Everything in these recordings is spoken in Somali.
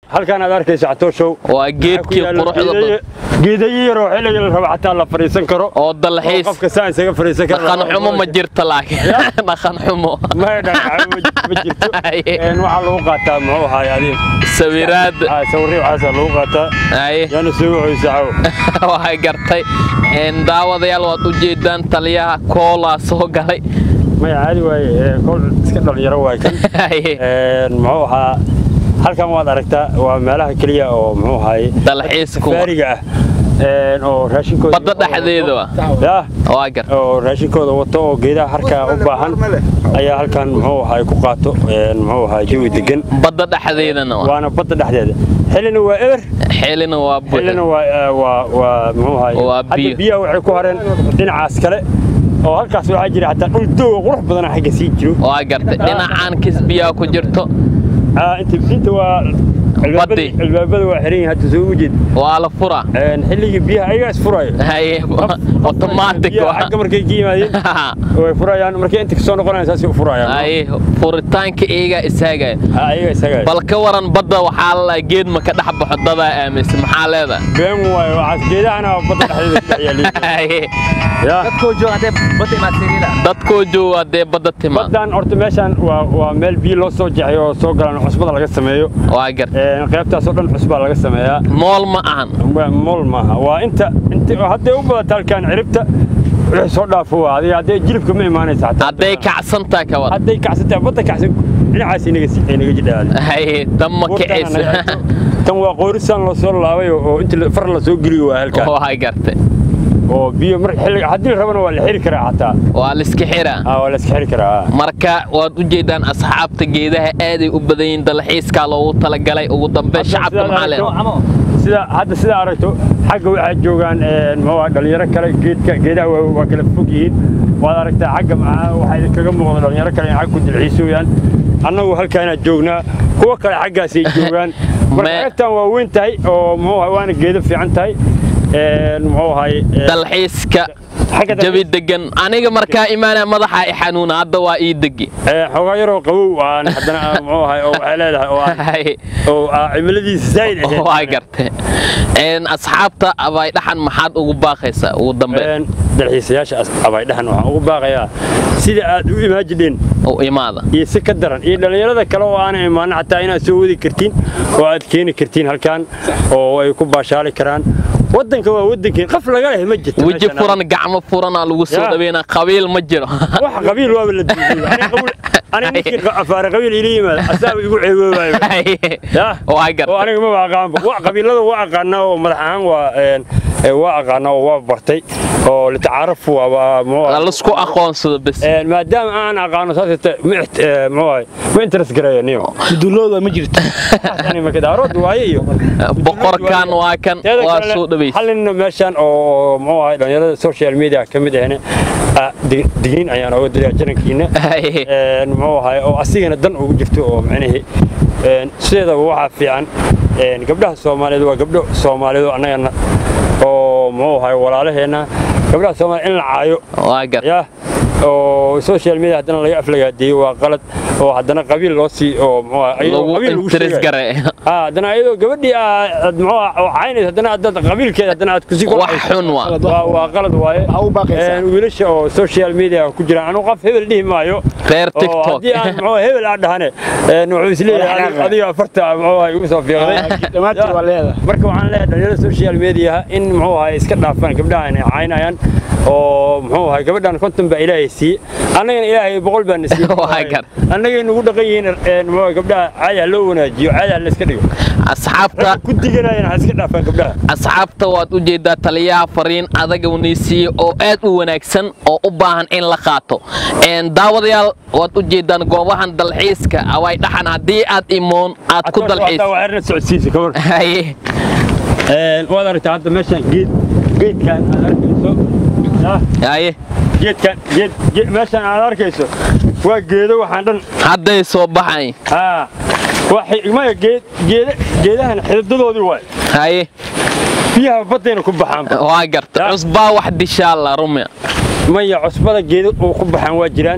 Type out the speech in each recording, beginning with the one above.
halkaan aad arkayso catooshow waa geedkii quruxda badan geedayo yaroo xilliga la rabo xataa la fadhiisan karo oo oo dalxiis qofka saan isaga fadhiisan karo dhaqan xumo ma jirto laakiin dhaqan xumo maya dhaqan ma jirto Haye. Een, waxaa lagu qaataa muxuu ahaay adiin sawiraad sawirri waxaasaa lagu qaataa haye yaana soo wuxuysa caw waxay gartay Een, daawadayaal waad u jeedaan taliyaha koolaa soo galay maya caadi waaye ee, kol iska dhalinyaro waay kan Haye. Een, muxuu ahaa halkan waad aragtaa waa meelaha keliya oo muxuu ahaay dalxiisku faariga ah Een, oo raashinkooda badda dhexdeeda wa yaa waa gar oo raashinkooda wato oo geedaha harkaa u baahan ayaa halkan muxuu ahaay ku qaato een, muxuu ahaay jawi degan badda dhexdeedana wa waana badda dhexdeeda xillina waa eber xilina waa xillina buuxda waa eh, waa waa muxuu ahaay Waa hadda biyo. biyaha waxay ku hareen dhinacaas kale oo halkaas waxaa jira xataa dhul dooga qurux badana xagga sii jiro waa gartay dhinacaan kisbiyaa ku jirto Ah, inta inta waa albaabada Baddi. albaabada waa xiran yihiin hadda soo ujeed waa la furaa Een, xilligii biyaha ayagaa isfurayo haye automatic biyaha wa xagga markay ka yimaadeen way furayaan markay inta kasoo noqonayaan saasay u furayaan haye furitaanka iyagaa isaagaya Ha, ayaga isaga bal ka waran badda waxaa la geed ma ka dhex baxo dadaa aaminsan maxaa leedahay been waayo waxaas geedahana badda dhexdeeda ku dhex yaaliin Haye. yaa dadkoo jooga hadee badda imaad siriila dadkoo jooga dee badda timaad baddan horta meeshaan waa waa meel biyo loo soo jexay oo soo galaan cusbada laga sameeyo waa gar Een, qaybtaas oo dhan cusbaa laga sameeyaa mool ma ahan Waa mool maaha waa inta inta hadday u badata halkaan ciribta wixii soo dhaafo waa adiga hadday jilibka ma imaanaysa xataa hadday kacsantaa ka waran hadday kacsantaa badda kacsan dhinacaas inaga si inaga jidhaan haye damma kicaysa tan waa qoorisaan loo soo laabay oo inta la- far la soo geliyo waa halkaan waa gartay oo biyo mar xilliga haddii la rabana waa la xiri karaa xataa waa liska xiraa ah waa la iska xiri karaa marka waad u jeedaan asxaabta geedaha aaday u badan yihiin dalxiiskaa loogu talagalay ugu dambe Hadda shacabka sidaad maxaa leedahay aragto- sida hadda sidaa aragto xagga waxaa joogaan een, muxuu ahaa dhalinyaro kale geedka geedaha waa waa kala fog yihiin waad aragtaa xagga maxaa waxaa kaga muuqda dhalinyaro kale in xagga ku dilxiisooyaan annagu halkaanaa joognaa kuwa kale xaggaasay joogaan marka Me- qaybtan waa weyn tahay oo muxuu ahaa waana geedo fiican tahay een, muxuu ahay een, dalxiiska xagga jabi dalxiis- degan aniga markaa imaanaya madaxa i xanuuna hadda waa ii degi ee, xoogaa yaroo qabow aan haddana aan, muxuu ahay oo waxay leedahay oo aan Haye. oo ah, cimiladiisa zaa'id ahayd. waa gartay Een, asxaabta abay dhaxan maxaad ugu baaqaysaa ugu dambe Een, dalxiisayaasha as- abaydhahan waxaan ugu baaqayaa sida aad u imaajidheen u imaada iyo si ka daran iyo dhallinyarada kale oo aanay imaanin xataa inaad soo wadi kartiin oo aad keeni kartiin halkan oo ay ku baashaali karaan waddanka waa waddankii qaf laga leh ma jirto weji meeshan. furan gacmo furanaa lagu soo Ya. dhaweynaa qabiil ma jiro wax qabiil waaba la duuday aniga ninkii qa- afaare qabiil ila yimaada asaaba igu ceeboobayo Ya? waa oo gartay aniga ma aqaanba wa qabiilada waa aqaanaa oo madax ahaan waa een, ee, waa aqaanaa oo waa bartay oo litacaarafu waa waa lasku aqoonsado bes Een, maadaama aan aqaano saasata ma ixt- ee, muxuu ahay ma interest gareeyo niyo mudulooda ma jirto yani makadaarod waaye iyo boqorkan waa kan Teeda waa kalena, soo dhaweys hal nin meeshan oo muxuu ahay dhalinyarada social media ka mid ahna ah, dig- digniin ayaan oga diraa jarankiina Haye. Een, muxuu ahay oo asigana dan ugu jirto oo macnaheed een, sideedaba waxaa fiican een, gabdhaha soomaaliyeed waa gabdho soomaaliyeed oo annagana oo muxuu ahay walaalaheenna gabdhaha soomaaliyeed in la caayo waa gartay ya oo social media haddana laga aflagaadeeyo waa qalad oo haddana qabiil loo sii oo muxuu ahaa, iyadoo lagu qabiil lagu interes sheegayo. gare Ah, haddana iyadoo gabadhii aad muxuu ahaa, oo caynaysa haddana aad qabiilkeeda haddana aad kusii wax xun waa waa waa qalad waaye Waxaa u baaqaysaa. Een, wiilasha oo social media ku jiraan anigu qof hebel dhihi maayo reer oo tiktok haddii aan muxuu ahaa, hebel aan dhahane een, wuxuu isleeyahay Walax adiga- adiga afarta muxuu ahaa, igu soo fiiqday dhammaantiin waa leedahay marka waxaan leeyahay dhalinyarada social media in muxuu ahay iska dhaafaan gabdhaha inay caynayaan oo muxuu ahay gabadhan konton baa ilaahay siiye annagana ilaahay boqol baa na siiye Waa gar. annagay nagu dhaqan yihiin een, muxuu ahay, gabdhaha caadi ha loo wanaajiyo caadi ha la iska dhigo asxaabta ragga ku diganayaan ha iska dhaafaan gabdhaha asxaabta waad u jeedaa taliyaha fariin adaga unaysiiye oo aad u wanaagsan oo u baahan in la qaato Een, daawadayaal waad u jeedaan goobahan dalxiiska away dhaxan haddii aad imoon aad ku dalxiis waa erna socodsiisa ka war haye Een, waad aragtaa hadda meeshan geed geedkan aad arkayso ah, haye geedkan geed geed- meeshan aad arkayso waa geedo waxaan dhan hadday soo baxayn haa waxay maya geed geeda geedahan xididadoodii waay haye biyaha baddayna ku baxaan waa garta Ya. cusbaa wax dishaa la rumya maya cusbada geeda oo ku baxaan waa jiraan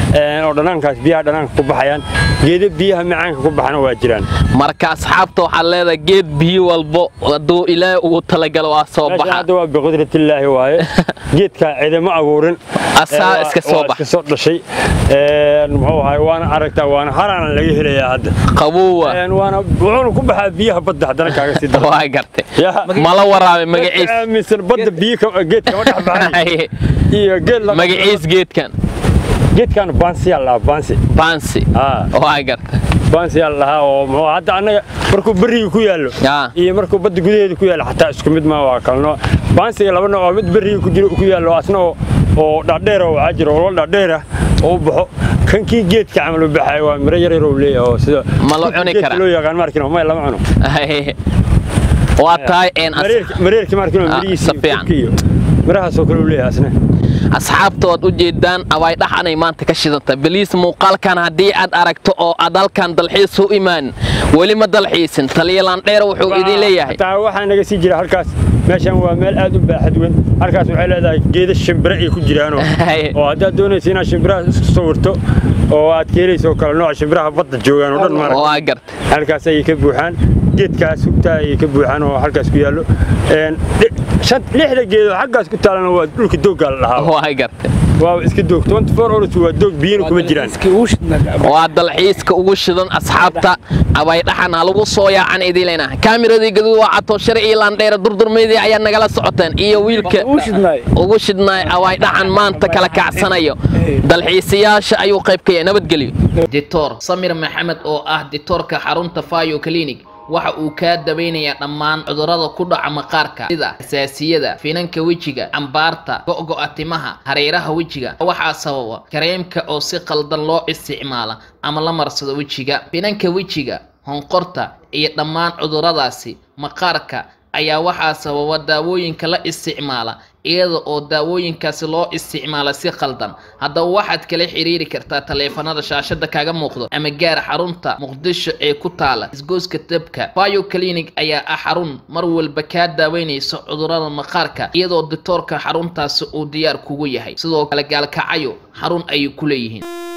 een, oo dhanaankaas biyaha dhanaanka ku baxayaan geedo biyaha macaanka ku baxana waa jiraan marka asxaabta waxaad leedahay geed biyo walbo hadduu ilaahay ugu talagalo waa soo meeshan baxa hadda waa biqudratillaahi waaye geedkaa cidama abuurin Asaa Ee, iska waa- soo waa bax. iska soo dhashay Een, muxuu ahay waana aragtaa waana haraana laga helayaa hadda qabuwa Een, waana wuxuuna ku baxaa biyaha badda haddana kaaga sii daro waa gartay Yaa. mala waraabe Dadka magaciis aaminsan badda biyo ka- geed kama dhex baxay iyo geed la magaciis geedkan geedkan baansiyaa lahaa baansi bansi Ah. waa gartay baansiyaa lahaa oo muxuu hadda annaga markuu berriga ku yaallo Ah. iyo markuu badda gudaheeda ku yaallo xataa isku mid ma waa kala nooc baansiga laba nooc oo mid berriga ku jiro ku yaallo asna oo oo dhaadheer oo waxaa jira olol dhaadheer ah oo u baxo kan kii geedka camal u baxay waa miro yar yar oo leeyahay oo sida Ma la cuni geedka karaa? loo yaqaan markin ma lama cuno waa tahay een as- mareerki mareerki markin Ah, mirihiisa si fiican. iyo mirahaas oo kale u leeyahay asna asxaabta waad u jeedaan abaay dhaxanay maanta ka shidanta beliis muuqaalkan haddii aad aragto oo aad halkan dalxiis u imaan weli ma dalxiisin taliyalaan dheer wuxuu idin leeyahay taa waxaa naga sii jira halkaas meeshan waa meel aad u baaxad weyn halkaas waxay leedahay geeda shimbire ay ku jiraanoo Haye. oo haddaad doonaysa inaad shimbiraha isku sawirto oo aad ka helayso kale nooca shimbiraha badda joogaan oo dhan maarag waa gartay halkaas ayay ka buuxaan geedkaas hugtaa ayay ka buuxaan oo halkaas ku yaallo Een, li- shan- lixda geedoo xaggaas ku taalana waa dhulka dooggaa la dhahaa waa gartay waa iska doog 24 hours waa doog biyana kuma jiraan waa dalxiiska ugu shidan asxaabta abay dhaxan ha lagu soo yaacan idilena kaamiradii gaduud waa cato sharci landheera durdurmeydii ayaa nagala socoteen iyo wiilka ugu shidnaay abay dhaxan maanta kala kacsanayo dalxiisayaasha ayuu qayb ka yahay nabadgelyo dictor samir maxamed oo ah dictorka xarunta fayo clinic waxa uu kaa dabaynayaa dhammaan cudurrada ku dhaca maqaarka sida xasaasiyada finanka wejiga cambaarta go'go'a timaha hareeraha wejiga waxaa sababa kareemka oo si qaldan loo isticmaala ama la marsado wejiga finanka wejiga honqorta iyo dhammaan cudurradaasi maqaarka ayaa waxaa sababa daawooyinka la isticmaala iyada oo daawooyinkaasi loo isticmaala si qaldan haddaba waxaad kala xiriiri kartaa taleefanada shaashada kaaga muuqdo ama gaar xarunta muqdisho ee ku taala isgooska dabka bio clinic ayaa ah xarun mar walba kaa daaweynaysa cudurrada maqaarka iyadoo dictoorka xaruntaasi uu diyaar kugu yahay sidoo kale gaalkacayo xarun ayay ku leeyihiin